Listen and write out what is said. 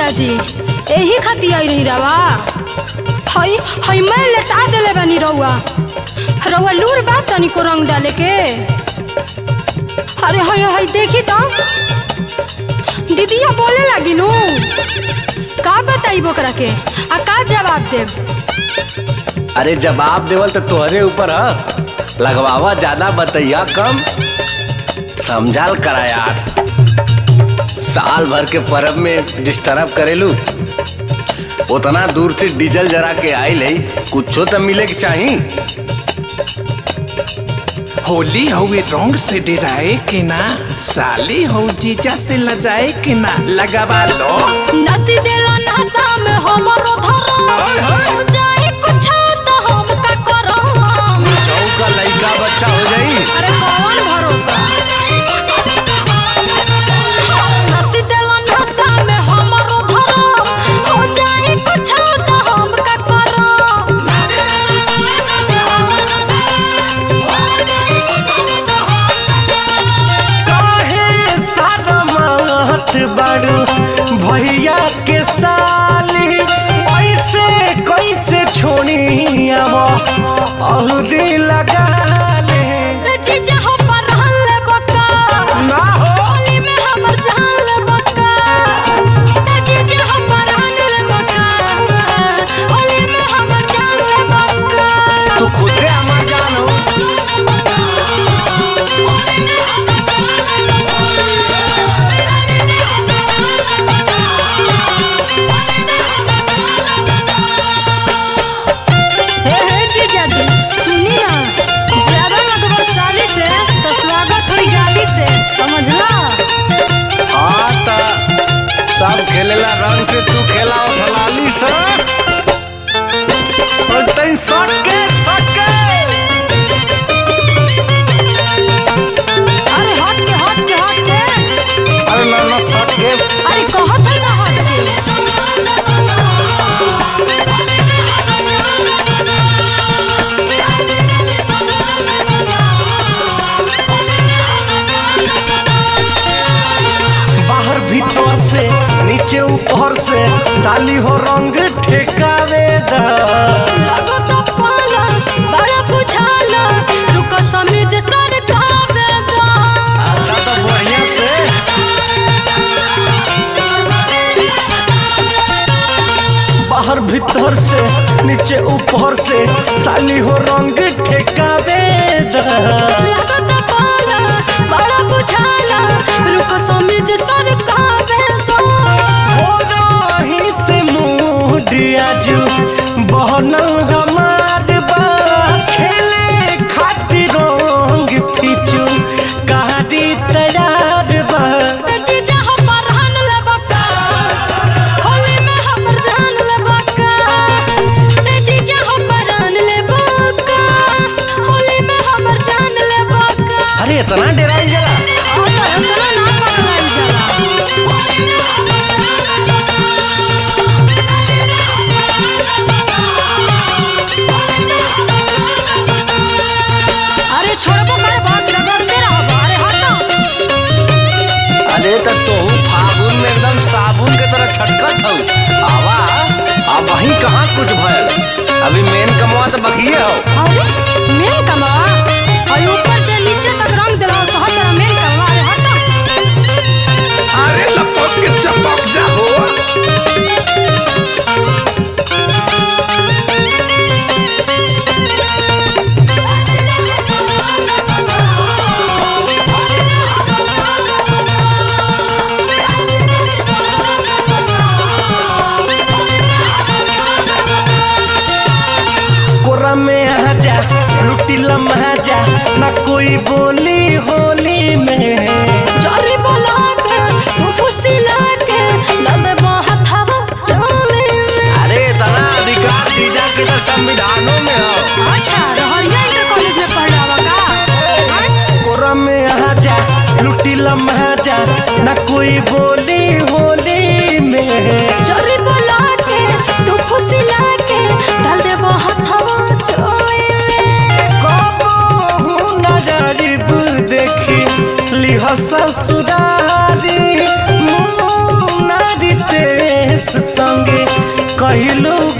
जीजाजी यही खातिर आई रही रवा हई हई मैं लेटा देले बानी रउआ रउआ लूर बात तनी को रंग डाले के अरे हई हई देखी तो दीदिया बोले लगी नु का बताई बोकरा के आ का जवाब देब अरे जवाब देवल तो तोहरे ऊपर ह लगवावा ज्यादा बतैया कम समझाल करा यार साल भर के परब में डिस्टर्ब करेलू उतना दूर से डीजल जरा के आइल है कुछो तो मिले के चाही होली हवे रंग से डराए के ना साली हो जीजा से लजाए के ना लगावा लो नसी देला नशा में हमरो धरम जाए कुछ तो हम का करम चौका लड़का बच्चा हो जाई अरे कौन भरोसा नसी देला नशा में हमरो धरम हो जाए कुछ तो हम का करम काहे सारा मात बाड़ू भैया के साली ऐसे कैसे छोड़ी अब औरी लगा ले जीजा हो परहन ले बका ना हो होली में हमर जान ले बका जीजा हो परहन ले बका होली में हमर जान ले बका तू खुदे हमार जान हो हे हे जीजा जी सुनी ना ज्यादा लगवा साली से तो स्वागत हुई गाली से समझला हाँ त सब खेलेला रंग से तू खेला उठलाली से और तई सट के सट के अरे हट के हट के हट के अरे ना ना सट के अरे कहत है ना हट के बाहर भीतर से नीचे ऊपर से साली हो रंग ठेकावे दा लगो तो पाला बड़ा बुझाला रुको समीज सर कावे दा अच्छा तो बढ़िया से बाहर भीतर से नीचे ऊपर से साली हो रंग ठेकावे दा लगो तो पाला बड़ा बुझाला रुको समीज सर कावे दा हो रही से मूड आजू बहनल हमार बा खेले खातिर रंग फिचू कहादी तैयार बा जीजा हो परहन ले बका होली में हमर जान ले बका ए जीजा हो परहन ले बका होली में हमर जान ले बका अरे इतना डराई जला आ तो इतना ना पकड़ाई जाला संगे कहलू